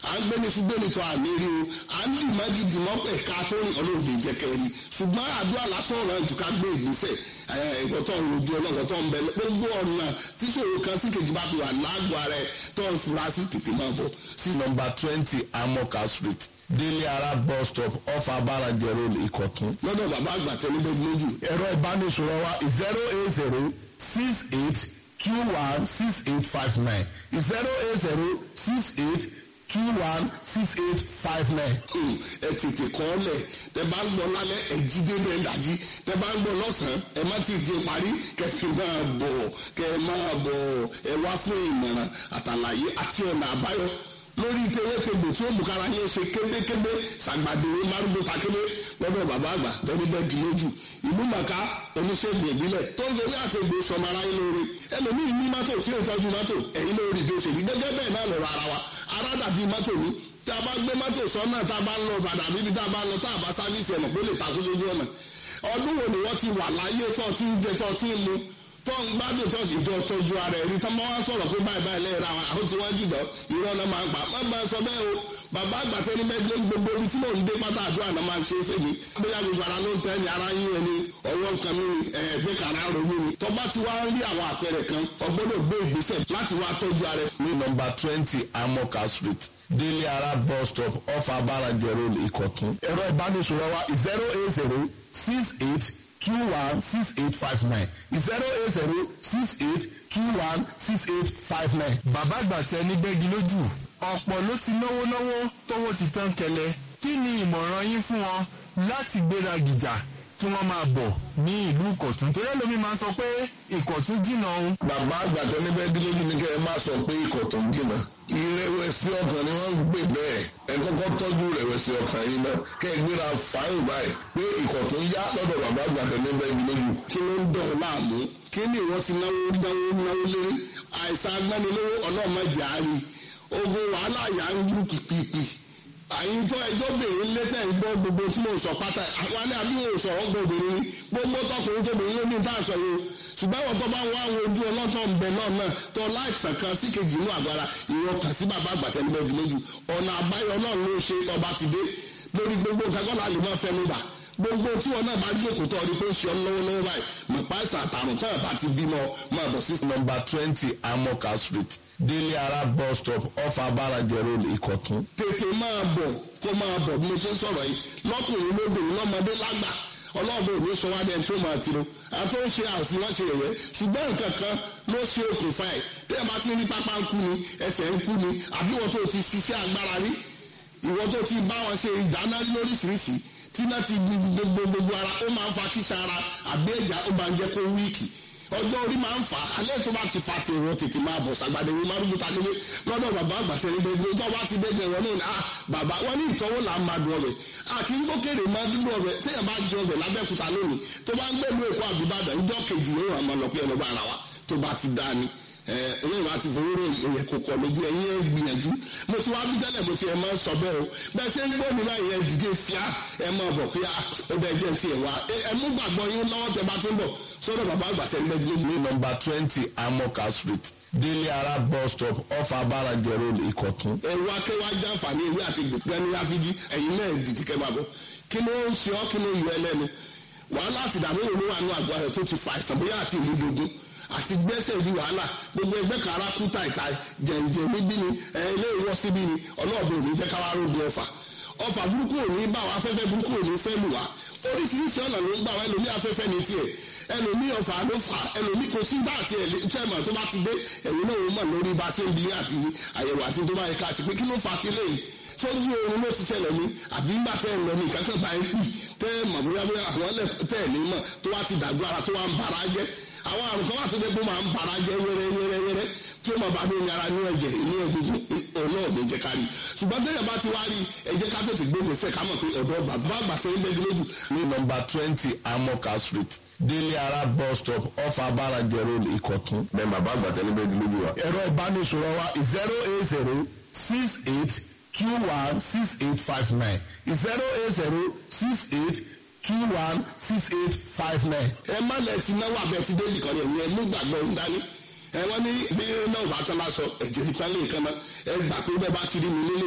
à ń gbéni fún gbéni tó àmì rí o à ń dì mọ́gì dì mọ́ pẹ̀ ká tó rìn ọlọ́run lè jẹ́ kẹ́rì ṣùgbọ́n àdúrà lásán ọ̀ràn jù ká gbé ìgbésẹ̀ ẹ̀kọ́ tó ń rojú ọlọ́run tó ń bẹ gbogbo ọ̀nà tí ṣòro kan sí kejì bá fi wà lágọ̀ọ́ rẹ̀ tó ń fura sí tètè máa bọ̀ sí nọmba twenty amoka street délé ara bus stop off abarajẹ road ìkọ̀tún. lọ́dọ̀ bàbá àgbà tẹ́lẹ́bẹ́ lójú ẹ̀rọ ìbánisọ̀rọ̀ wa zero eight zero six eight two one six eight five nine zero eight zero six eight two one six eight five nine. ẹ tètè kọ́ ọ lẹ̀ tẹ bá ń gbọ́ lálẹ́ ẹ jí débẹ̀ ń dàjí tẹ bá ń gbọ́ lọ́sàn-án ẹ má ti di parí kẹfì máa bọ̀ kẹ máa bọ̀ ẹ wá fún ìmọ̀ràn àtàlàyé àti ọ̀nà àbáyọ lórí tewétegbò tí ó mú kára yín ṣe kébékébé ṣàgbàdéwé márùndún takébé lọ́dọ̀ bàbá àgbà tẹ́lẹ̀ bẹ́ẹ̀ di lójú ìlú màkà oníṣègùn ìbílẹ̀ tó ń sori àtẹ̀gbò sọmọ ara yín lóore ẹlòmíì ní mọ́tò tí ó tọ́jú mọ́tò ẹ̀yìn lórí bí ó ṣe rí gẹ́gẹ́ bẹ́ẹ̀ náà lọ́rọ̀ ara wa ara dàbí mọ́tò ní tí a bá gbé mọ́tò sọ́nà tá a bá ń lọ bàdà bíbí tá a bá ń lọ tá a bá sáfíìsì ẹ̀mọ̀ pé lè takú lójú ọ̀nà ọdún wo ni wọ́n ti wà láyé tó ti ń jẹ tó ti ń mu tó ń gbádùn tó sì jọ tọ́jú ara ẹ̀ rí tó máa wá sọ̀rọ̀ pé báyìí báyìí lẹ́yìn ra wọn àwọn tí wọ́n jùlọ irọ́ náà máa ń pa má máa sọ bẹ́ẹ̀ o bàbá àgbà tẹ́ni bẹ́ẹ̀ gbé gbogbo ibi tí mò ń dé pátá àdúrà náà máa ń ṣe é fèmí bóyá gbogbo ara ló ń tẹ́ ni ara yín ẹni ọwọ́ nǹkan mi ni ẹ̀ẹ́dẹ́ kàrá ronú ni tó bá ti wá ń rí àwọn àpẹẹrẹ kan ọgbọ́dọ̀ gbé ìgbésẹ̀ láti wá tọ́jú ara ẹ̀ ní nọmba twenty amoka street délé ara bus stop off abarajẹ road ìkọ̀tún. ẹ̀rọ ìbánisọ̀rọ̀ wa zero eight zero six eight two one six eight five nine zero eight zero six eight two one six eight five nine. bàbá àgbà tẹ ní bẹ́gi lójú ọ̀pọ̀ ló ti náwó náwó tówó ti tán kẹlẹ̀ kí ni ìmọ̀ràn yín fún wọn láti gbéra gìjà kí wọ́n máa bọ̀ ní ìlú ìkọ̀tún torí ẹlòmí máa ń sọ pé ìkọ̀tún jìnnà òun. bàbá àgbà tó ní bẹ́ẹ̀ dílójú ní kẹ́ ẹ má sọ pé ikọ̀ tó ń jìnnà. ìrẹ̀wẹ̀sì ọkàn ni wọ́n ń gbé bẹ́ẹ̀ ẹ kọ́kọ́ tọ́jú ìrẹ̀wẹ̀sì ọkàn yìí náà kẹ́ ẹ gbéra fáyìn báyìí pé ikọ̀ tó ń yá lọ́dọ̀ bàbá àgbà tó ní bẹ́ẹ̀ dílójú. kí ló ń dọ̀ ọ́ láàmú kí ni ìwọ ti náwó náwó náwó lérí àìsàn agbánilówó ọlọ́mọdé àárí ogun wàhálà yà ń lù pìpìpì àyìn tó ẹjọ́ bèrè lẹ́tẹ̀ ń gbọ́ gbogbo tí mo sọ pátá àwọn alẹ́ àbí mo sọ̀rọ̀ gbọ́ obìnrin ni gbogbo tọkùnrin tó bèrè lómi tá à sọ yìí o ṣùgbọ́n àwọn tó bá wá àwọn ojú ọlọ́tọ̀ ń bẹ náà náà tó láìsàn kan sí kejì inú àgbára ìwọ kàn sí bàbá àgbàtẹ́ ní bẹ́ẹ̀ lójú ọ̀nà àbáyọ náà ló ṣe ọba ti dé lórí gbogbo nǹkan kọ́ láàlú máa fẹ́ mi bà gbogbo tí wọn náà bá jókòó tó ọdún pé ń ṣe ọ lọ́wọ́lọ́wọ́ báyìí mọ̀pá ìsàn àtàrùn tó ẹ̀ bá ti bímọ máa bọ̀ sí nọmba twenty amoka street délé ara bus stop off abarajẹ road ìkọ̀tún. tètè máa bọ̀ kó máa bọ̀ bí mo ṣe ń sọ̀rọ̀ yìí lọ́kùnrin lóbìnrin lọ́mọdé lágbà ọlọ́ọ̀bẹ òní sọ wá dẹ́n tó máa tiro àti ó ń ṣe àfihàn ṣe yẹ̀yẹ́ ṣùgbọ́n nǹkan kan ló ṣe okùnfà ẹ̀ bí ẹ bá ti rí pápá ń kú ni ẹsẹ̀ ń kú ni àbí wọn tó ti ṣiṣẹ́ agbára rí ìwọ tó ti bá wọn ṣe ìdáná lóríṣiríṣi tí náà ti gbogbo gbogbo ara ó máa ń fa kíṣà ara àbí ẹ̀já ó máa ń jẹ́ kó wíìkì ọjọ́ orí máa ń fà á alẹ́ tó bá ti fa ti ìwọ tètè máa bọ̀ sàgbàdé ìwé márùn bùtà nílé lọ́dọ̀ bàbá àgbàtẹ́ ní gbogbo tó bá ti dẹ́gbẹ̀ wọn náà ah bàbá wọn ní ìtọ́wò là ń máa dùn ọbẹ̀ àkì ń gbókèrè máa dúdú ọbẹ̀ téèyàn bá jẹ ọbẹ̀ lábẹ́kúta lónìí tó bá ń gbẹ̀lú èkó àbíbàdàn ìjọ kejì yóò hàn máa lọ pé ẹlọgbà ara wa tó bá ti dá ni ẹ̀yìn wa ti fowó ròyìn kò kọ̀ lójú ẹ̀yìn ẹ̀ gbìyànjú mo ti wá bí tẹ́lẹ̀ mo ti ẹ̀ máa ń sọ bẹ́ẹ̀ o bẹ́ẹ̀ ṣe ń gbọ́ mi báyìí ẹ̀ dìde fíà ẹ̀ máa bọ̀ pé ó bẹ́ẹ̀ jẹ́ ti ẹ̀ wá ẹ̀ mú gbàgbọ́ yín lọ́wọ́ tẹ bá ti ń bọ̀ sọ́dọ̀ bàbá àgbà tẹ̀ ń bẹ́ẹ̀ dúró ní nọmba twenty amoka street délé ara bus stop off abarajẹ road ìkọ̀tún. ẹ̀rù akẹ́wà jàǹfààní ewé àti gbẹ̀gbẹ́ ní áfíjí ẹ̀yin náà dìde kẹ́ máa bọ̀ kí ló ń ṣe ọ́ kí ló yọ ẹlẹ́nu wàhálà àti ìdààmú òun ló wà ní àgọ́ rẹ̀ tó ti fa àìsàn bóyá àti ìlú dogun àti gbẹ́sẹ̀ di wàhálà gbogbo ẹgbẹ́ kan ara kú tàìtà jẹ̀ǹjẹ̀ níbí ni ilé ìwọ́ síbí ni ọlọ́ọ̀bẹ òní jẹ́ káwá rògbò ọ̀fà ọ̀fà burúkú òní bá wa afẹ́fẹ́ burúkú òní fẹ́ lù wá oríṣiríṣi ọ̀nà ló ń gbà wá ẹlòmí afẹ́fẹ́ ní tiẹ̀ ẹlòmí ọ̀fà ló fà ẹlòmí kò sí bá àti ẹ̀lẹ́tẹ̀mọ̀ tó bá ti dé ẹ̀yìn náà ó mọ̀ lórí bá ṣe ń bi àti àyẹ̀wò àti tó bá yẹ ká sí pé kí ló fà á ti léyìí sójú oorun ló ti ṣẹlẹ̀ ní àbí ńgbà tẹ́ ẹ̀ lọ ní ìkákẹ́ bá ń pì tẹ́ ẹ̀ mọ̀ bóyá bóyá àwọn tẹ́ ẹ̀ ní mọ̀ tó wá ti dàgbọ́ ara tó wá ń bara jẹ́ àwọn àrùn kan wà tó dé pé máa ń bara jẹ́ wẹ́rẹ́ wẹ́rẹ́ wẹ́rẹ́ tí ó máa bá ní ara ní ẹ̀jẹ̀ inú egungun òun náà ní jẹ́ ká rí ṣùgbọ́n tẹ́lẹ̀ bá ti wá rí ẹ jẹ́ ká tètè gbé gbèsè ká mọ̀ pé ọ̀dọ́ bàbá àgbà tẹ́ ń bẹ́ẹ̀ lójú. ní nọmba twenty amoka street délé ara bus stop off abarajẹ road ìkọ̀tún. bẹ́ẹ̀ bàbá àgbà tẹ́lẹ̀ bẹ́ẹ̀ lójú wa. ẹ̀rọ ìbánisọ̀rọ̀ wa zero eight zero six eight two one six eight five nine zero eight zero six eight two one six eight five nine. ẹ má lẹ ti náwó abẹ ti délì kan yẹn ẹ mú gbàgbọ́ ń dání ẹ wọ́n ní bí náà bá tán bá sọ ẹ̀jẹ̀ ìtàn lè kan náà ẹ gbà pé bẹ́ẹ̀ bá ti rí mi nílé